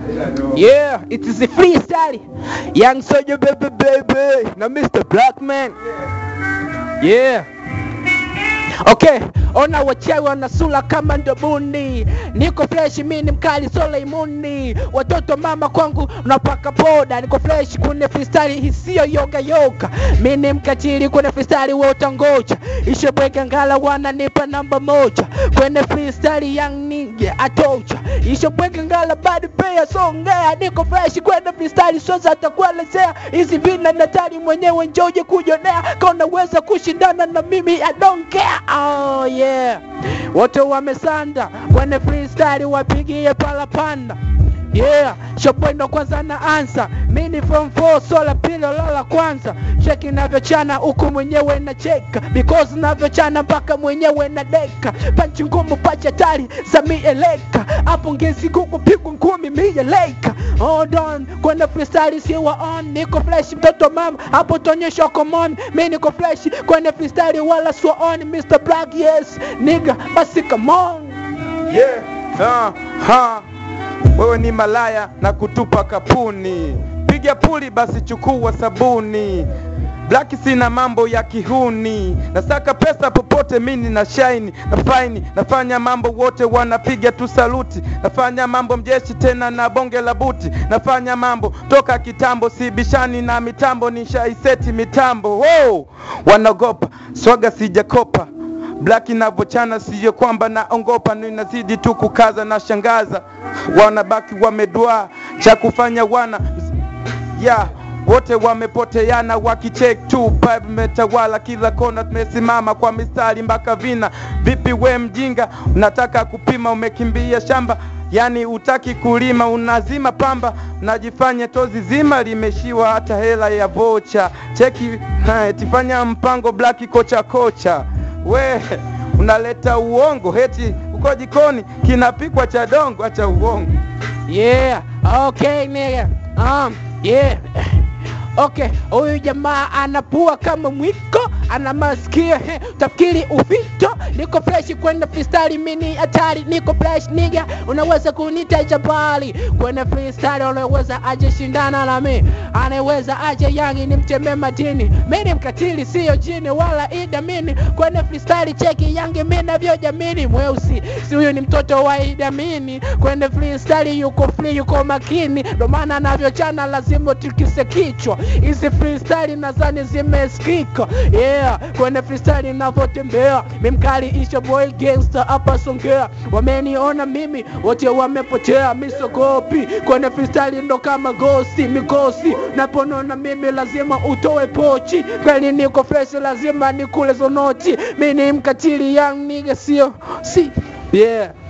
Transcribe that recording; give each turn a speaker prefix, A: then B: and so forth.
A: Yeah, it is a freestyle. Young Soldier baby baby. Now Mr. Blackman. Yeah. Okay, ona wachawi wanasula kama ndobuni, niko fresh, mi ni mkali sola imuni, watoto mama kwangu napaka poda, niko fresh kune freestyle hisiyo yoga yoga, mi ni mkatili kune freestyle we utangoja, ishebweke ngala wananipa namba moja kwenye freestyle young nigga atocha, ishebweke ngala bad paya songea, niko fresh kwenye freestyle soza atakuelezea hizi vina natari mwenyewe njoje kujonea, kaunaweza kushindana na mimi I don't care. Oh yeah, wote wamesanda kwenye freestyle, wapigie palapanda Yeah, shopwendo kwanza na ansa mini from 4 sola pilo lola kwanza cheki navyochana huku mwenyewe na cheka because navyochana mpaka mwenyewe na deka panchi ngumu pacha tari za mieleka hapo ngezi kuku pigwa ngumi mieleka hold on kwenda freestyle siwa on niko fresh mtoto mama hapo tonyesha komon mi niko fresh kwenda freestyle wala swa on Mr. Black yes nigga basi come on
B: Yeah. Uh, ha. Wewe ni malaya na kutupa kapuni, piga puli basi chukua sabuni. Black sina mambo ya kihuni, nasaka pesa popote, mini na shine na faini, nafanya mambo wote wanapiga tu saluti, nafanya mambo mjeshi tena na bonge la buti, nafanya mambo toka kitambo, sibishani na mitambo, nishaiseti mitambo. Wow, wanaogopa swaga sijakopa Black inavyochana siyo kwamba naongopa, ninazidi tu kukaza na shangaza, wanabaki wamedua cha kufanya wana ya wote wamepoteana wakicheck tu pipe metawala kila kona, tumesimama kwa mistari mpaka vina. Vipi we mjinga, unataka kupima, umekimbia shamba yani utaki kulima, unazima pamba, najifanya tozi zima limeshiwa hata hela ya vocha. Cheki ha, tifanya mpango black kocha kocha we unaleta uongo heti uko jikoni kinapikwa cha dongo, acha uongo.
A: Yeah, okay nigga. Um, yeah. Okay, huyu jamaa anapua kama mwiko, ana masikio he, tafikiri uvito. Niko fresh kwenda freestyle, mini hatari, niko fresh nigga, unaweza kunita jabali kwenye freestyle, unaweza aje shindana na mi, anaweza aje yangi ni mteme madini, mini mkatili, siyo jini wala idamini kwenye freestyle, cheki yangi mi navyojamini, mweusi si huyu ni mtoto wa idamini kwenye freestyle, yuko free, yuko makini, ndo maana anavyochana lazima tikise kichwa. Hizi freestyle nadhani zimesikika, yeah, kwenye freestyle ninavyotembea, mimkali isha boy gangster hapa Songea, wameniona mimi wote wamepotea, misogopi kwenye freestyle ndo kama gosi mikosi, naponona mimi lazima utoe pochi, kweli niko fresh, lazima nikule zonoti, mi ni mkatili young nigga, sio si yeah